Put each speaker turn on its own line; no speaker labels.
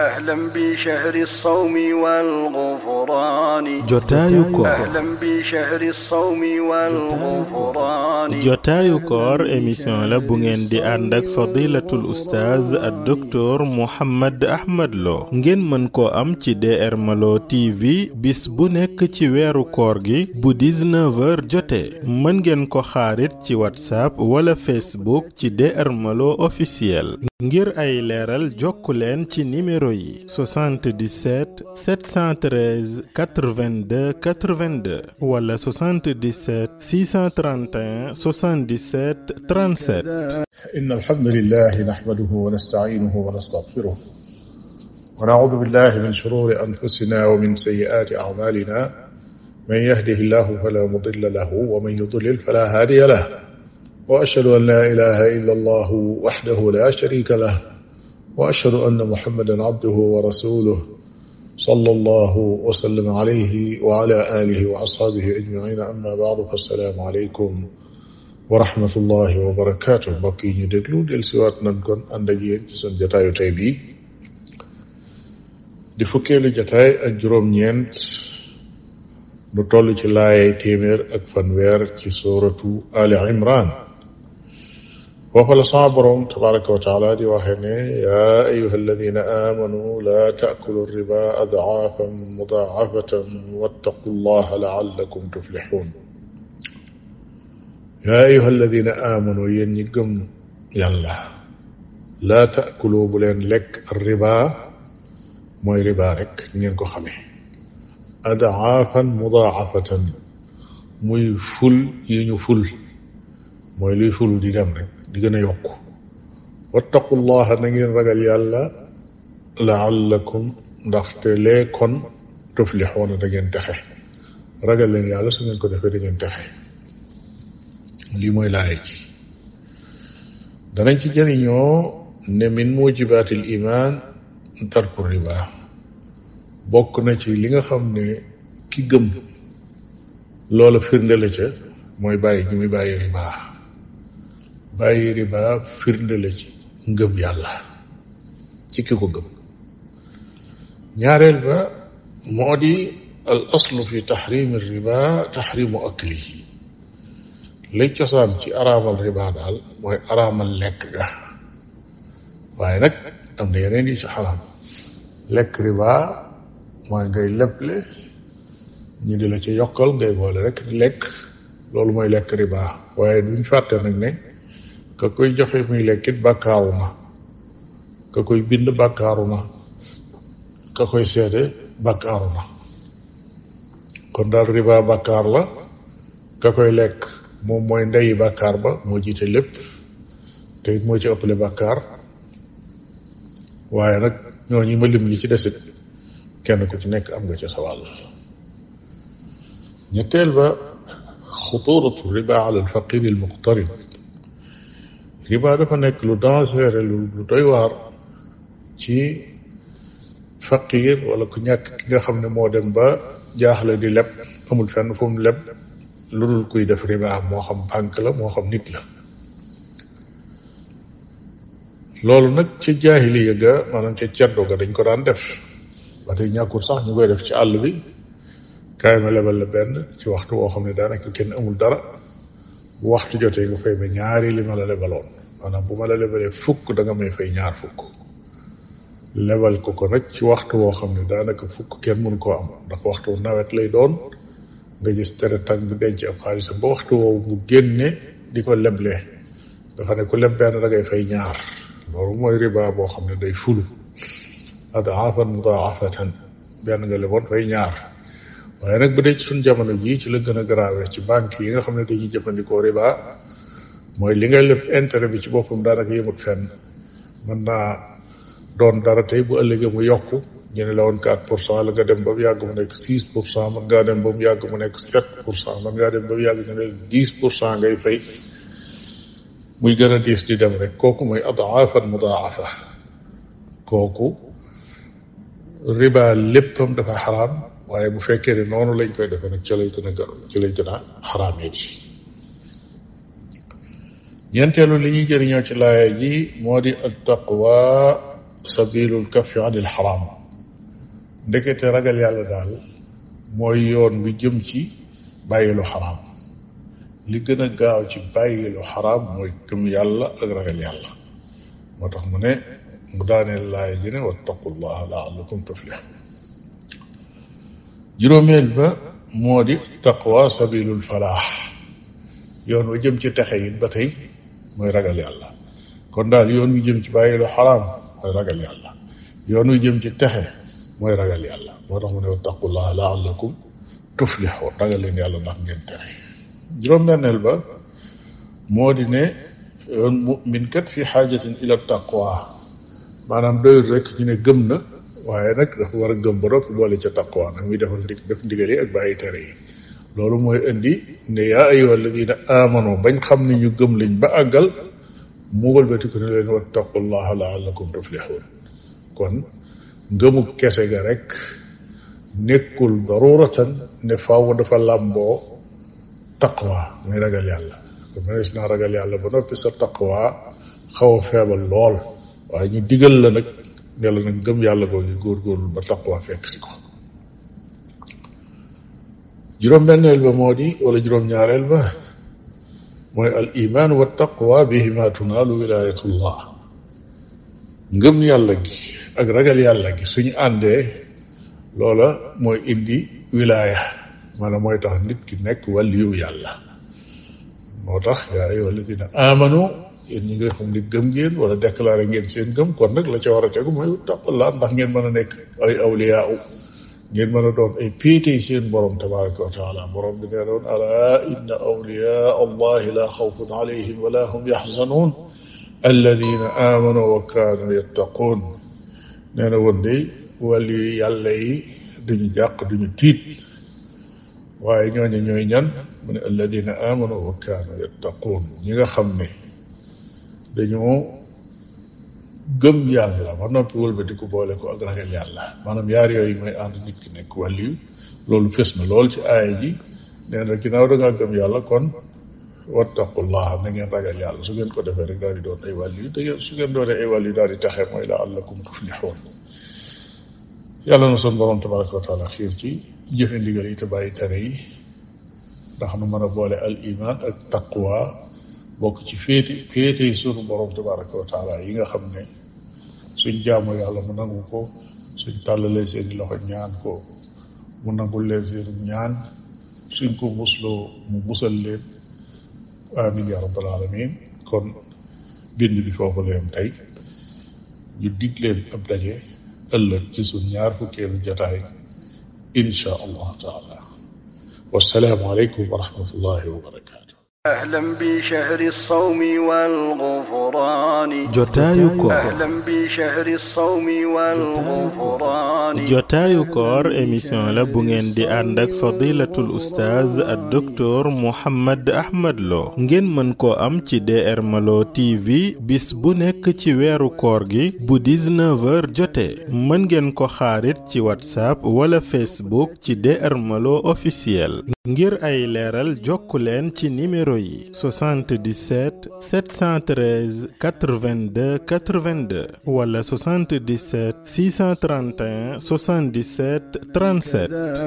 أهلا بشهر الصوم والغفران
jotaayu koor
أهلا بشهر الصوم والغفران
jotaayu koor émission la bu ngeen di ànd ak fadilatul oustaz ak docteur Mouhammad Ahmad Lo ngeen mën koo am ci DR Malo TV bis bu nekk ci weeru koor gi bu 19h jotee mën ngeen ko xaarit ci whatsapp wala facebook ci DR Malo officiel ngir ay leeral jokku leen ci numéro yi 77 713 82 82 wala 77 631 77 37
إن الحمد لله نحمده ونستعينه ونستغفره ونعوذ بالله من شرور أنفسنا ومن سيئات أعمالنا من يهده الله فلا مضل له ومن يضلل فلا هادي له وأشهد أن لا إله إلا الله وحده لا شريك له وأشهد أن محمدا عبده ورسوله صلى الله وسلم عليه وعلى آله وأصحابه أجمعين أما بعد فالسلام عليكم wa rahmatullahi wa barakaatu mbokk yi ñu déglu del siwaat nañ kon ànd ak yéen ci seen jataayu tey bii di fukkeelu jataay ak juróom-ñeent lu toll ci laayay téeméer ak fanweer ci suuratu ali imran foofa la sama borom tabaraka wa taala di waxe ne yaa ayuha alladina amanu laa taakulu riba adaafan mudaafatan wattaqu llaha laallakum tuflixuun yaa ayuha alladina amanu yéen ñi gëm yàlla laa taakuloo bu leen lekk riba mooy riba rek ngeen ko xamee adaafan mudaafatan muy ful yi ñu ful mooy luy ful di dem rek di gën a yokk wattaqullaha na ngeen ragal yàlla laallakum ndaxte lee kon tuflixoona da ngeen texe ragal leen yàlla su ngeen ko defee da ngeen texe lii mooy laaya ji danañ ci jëriñoo ne min mujibaatil iman tarku riba bokk na ci li nga xam ne ki gëm loola firnde la ca mooy bàyyi gi muy bàyyi riba bàyyi riba firnde la ci ngëm yàlla ci ki ko gëm ñaareel ba moo di al aslu fi taxrimi riba taxrimu aklihi lay cosaan ci araamal riba daal mooy araamal lekk ga waaye nag am na yeneen yi ci xaraam lekk riba mooy ngay leble ñu di la ci yokkal ngay boole rek di lekk loolu mooy lekk riba waaye duñ fàtte nag ne ka koy joxe muy lekkit bàkkaaru na ka koy bind bàkkaaru na ka koy seede bàkkaaru na kon daal riba bàkkaar la ka koy lekk moom mooy ndeyi bàkkaar ba moo jiite lépp te it moo ci ëppale bàkkaar waaye nag ñooñu ma lim li ci desit kenn ku ci nekk am nga ca sa wàll ñetteel ba xuturatu riba ala alfaqir almuqtarib riba dafa nekk lu dangereux lu lu doy waar ci faqir wala ku ñàkk ki nga xam ne moo dem ba jaaxle di leb amul fenn fu mu leb lu dul kuy def riba moo xam banque la moo xam nit la loolu nag ca jaahiliya ga maanaam ca ceddo ga dañ ko daan def ba tey ñàkkul sax ñu koy def ci àll bi kaay ma lebal la benn ci waxtu woo xam ne daanaka kenn amul dara bu waxtu jotee nga fay ma ñaari li ma la lebaloon maanaam bu ma la lebalee fukk da nga may fay ñaar fukk lebal ko ko nag ci waxtu woo xam ne daanaka fukk kenn mënu koo am ndax waxtu nawet lay doon nga gis tere tàng bi denc ab xaalisam ba waxtu woowu mu génne di ko leble nga xam ne ku leb benn da ngay fay ñaar loolu mooy riba boo xam ne day fulu adaafan mudaafatan benn nga leboon fay ñaar waaye nag bu dee ci suñ jamono jii ci la gën a grave ci banque yi nga xam ne dañuy jëfandikoo riba mooy li nga leb intérêt bi ci boppam daanaka yëmut fenn mën naa doon dara tey bu ëllëgee mu yokku ñu ne la woon 4 pour cent la nga dem ba mu yàgg mu nekk 6 pour cent mën ngaa dem ba mu yàgg mu nekk 7 pour cent mën ngaa dem ba mu yàgg ñu ne 10 pour cent ngay fay muy gën a diis di dem rek kooku mooy adaafan mudaafa kooku riba léppam dafa xaraam waaye bu fekkee ne noonu lañ koy defee nag ci lay gën a gën ci lay gën a xaraamee ci ñeenteelu li ñuy jëriñoo ci laaya ji moo di at taqwa sabilul kafi anil xaraam ndekete ragal yàlla daal mooy yoon bi jëm ci bàyyi lu xaraam li gën a gaaw ci bàyyi lu xaraam mooy gëm yàlla ak ragal yàlla moo tax mu ne mu daaneel laay ji ne wattaqullaha laallakum tuflihun juróomeel ba moo di taqwa sabilul falaax yoon wa jëm ci texe it ba tey mooy ragal yàlla kon daal yoon wi jëm ci bàyyi lu xaraam mooy ragal yàlla yoon wi jëm ci texe mooy ragal yàlla moo tax mu ne wattaqullaha laallakum tuflihun ragal leen yàlla ndax ngeen texe juróom-benneel ba moo di ne yoon mu'min kat fi xaajatin ila taqwa maanaam doyul rek ñu ne gëm na waaye nag dafa war a gëm ba noppi boole ca taqwa nag muy defal ndig def ndigal yi ak bàyyi tere yi loolu mooy indi ne yaa ayyuha alladina amanu bañ xam ne ñu gëm lañ ba àggal mu wëlbatiku ne leen wattaqullaha laallakum tuflihun kon ngëmu kese ga rek nekkul daruratan ne faaw dafa làmboo taqwa muy ragal yàlla kon mënees naa ragal yàlla ba noppi sa taqwa xaw a feebal lool waaye ñu digal la nag ne la nag gëm yàlla googu góorgóorlu ba taqwa fekk si ko juróom-benneel ba moo di wala juróom-ñaareel ba mooy al iman wa taqwa bihima tunaalu wilayatullah ngëm yàlla gi ak ragal yàlla gi suñu àndee loola mooy indi wilaya maanaam mooy tax nit ki nekk wàlliyu yàlla moo tax yaa ayyuha alladina amanu yéen ñi nga xam ne gëm ngeen wala déclaré ngeen seen gëm kon nag la ca war a tegu mooy taqullah ndax ngeen mën a nekk ay awliyaa ngeen mën a doon ay péetey seen borom tabaraka wa taala borom bi nee doon ala inna awliyaa allahi la xawfun alayhim wala hum yaxzanuun alladina amanu wa kaanu yattaquun nee na woon day wàlli yàlla yi duñu jàq duñu tiit waaye ñooñu ñooy ñan mu ne alladina amanu wa kaanu yattaquun ñi nga xam ne dañoo gëm yàlla ba noppi wëlbati ko boole ko ak ragal yàlla maanaam yaar yooyu mooy ànd nit ki nekk wàlliyu loolu fes na lool ci aaya ji nee na ginnaaw da ngaa gëm yàlla kon wattaqullaha na ngeen ragal yàlla su ngeen ko defee rek daal di doon ay wàlliyu te su ngeen doonee ay wàlliyu daal di taxe mooy laallakum tuflixuun yàlla na son borom tabaraka wa taala xiir ci jëfe ndigal yi te bàyyi tere yi ndax nu mën a boole al iman ak taqwa bokk ci féete féete yi sunu borom tabaraka wa taala yi nga xam ne suñ jaamu yàlla mu nangu ko suñ tàllalee seeni loxo ñaan ko mu nangul leen seenu ñaan suñ ko musloo mu musal leen amin ya rabbal alamin kon bind bi foofu leen tey ñu dig leen ab daje ëllëg ci suñ ñaar fukkeelu jataay insha allah taala wassalaamu aleykum wa rahmatullahi wa barakatuh
أهلا بشهر الصوم والغفران
jotaayu koor
أهلا بشهر الصوم والغفران
jotaayu koor émission la bu ngeen di ànd ak fadilatul oustaz ak docteur Mouhammad Ahmad Lo ngeen mën koo am ci DR Malo TV bis bu nekk ci weeru koor gi bu 19h jotee mën ngeen ko xaarit ci whatsapp wala facebook ci DR Malo officiel ngir ay leeral jokku leen ci numéro yi 77 713 82 82 wala 77 631 77 37